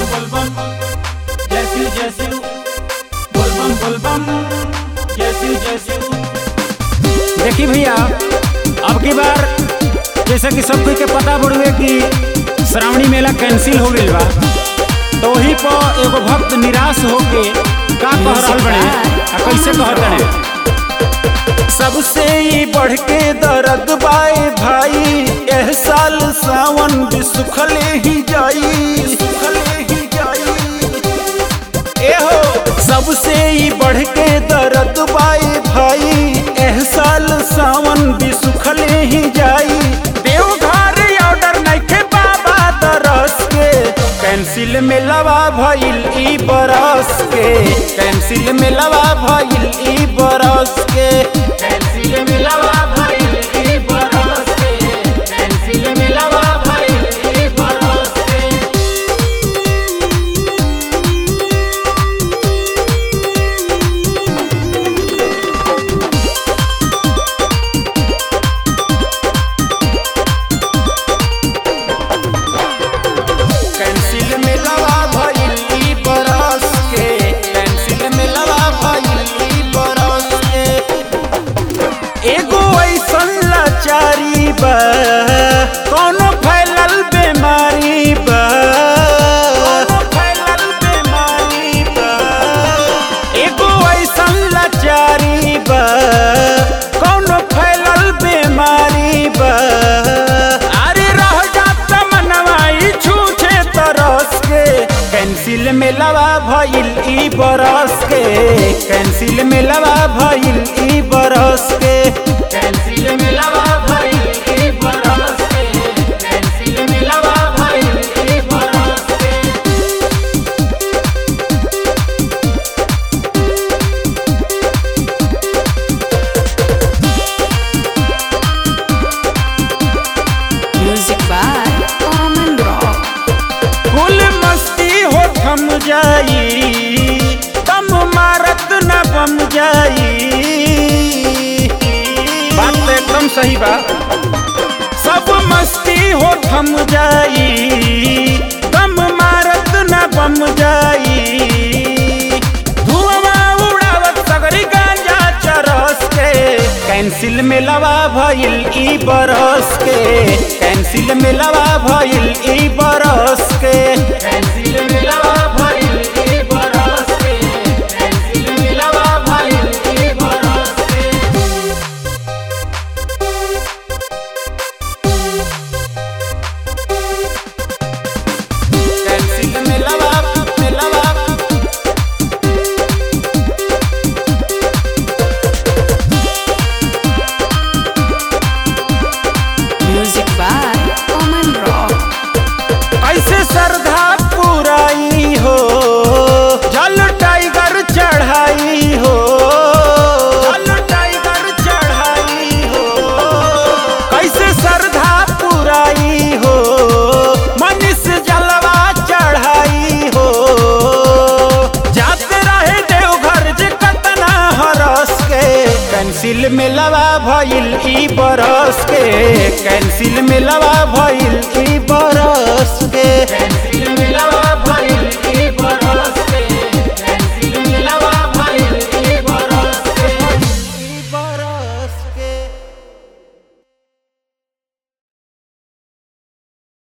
बोलबम जय शिव जय शिव बोलबम बोलबम जय शिव जय शिव देखी भैया अब की बार जैसे कि सब कोई के पता बड़ुए कि श्रावणी मेला कैंसिल हो गईल बा तो वही पर एगो भक्त निराश होके का कह रहल बने आ कैसे कहत बने सबसे ही बढ़ के दर्द बाए भाई एह साल सावन भी सुखले ही जाई सुखले ही जाई एहो सबसे ही बढ़ के दर्द बाए भाई एह साल सावन भी सुखले ही जाई देवघर ऑर्डर नइखे बाबा दरस के कैंसिल में लवा भइल ई बरस के कैंसिल में लवा भइल ई बरस के कैंसिल मिलवा भइल ई बरस के कैंसिल मिलवा भइल ई बरस के कैंसिल में लवा भइल ई बरस के कैंसिल में लवा भइल ई बरस के एगो ऐसन लाचारी बा कोनो फैलल बीमारी बा कोनो फैलल बीमारी बा एगो ऐसन लाचारी बा कोनो फैलल बीमारी बा अरे रह जात मनवाई छूछे तरस के कैंसिल में लवा भइल ई बरस के कैंसिल में लवा भइल ई बरस के कैंसिल मिलवा भइल ई बरस के कैंसिल मिलवा भइल ई बरस के Music by Oman Rock. फुल मस्ती हो थम जाई तम मारत न बम जाई बात तो एकदम सही बा सब मस्ती हो थम जाई तम मारत न बम जाई धुआं उड़ावत सगरी गांजा चरस के कैंसिल में लवा भइल ई बरस के कैंसिल में लवा भइल ई बरस के कैंसिल मिलवा भइल ई बरस के कैंसिल मिलवा भइल ई बरस के कैंसिल में लवा में लवा Music by Oman Rock. ऐसे श्रद्धा पुराई हो जल टाइगर चढ़ाई हो जल टाइगर चढ़ाई हो कैसे श्रद्धा पुराई हो मनीष जलवा चढ़ाई हो जाते रहे देवघर जे कतना हरस के कैंसिल में लवा भइल ई बरस के कैंसिल में लवा भइल ई बरस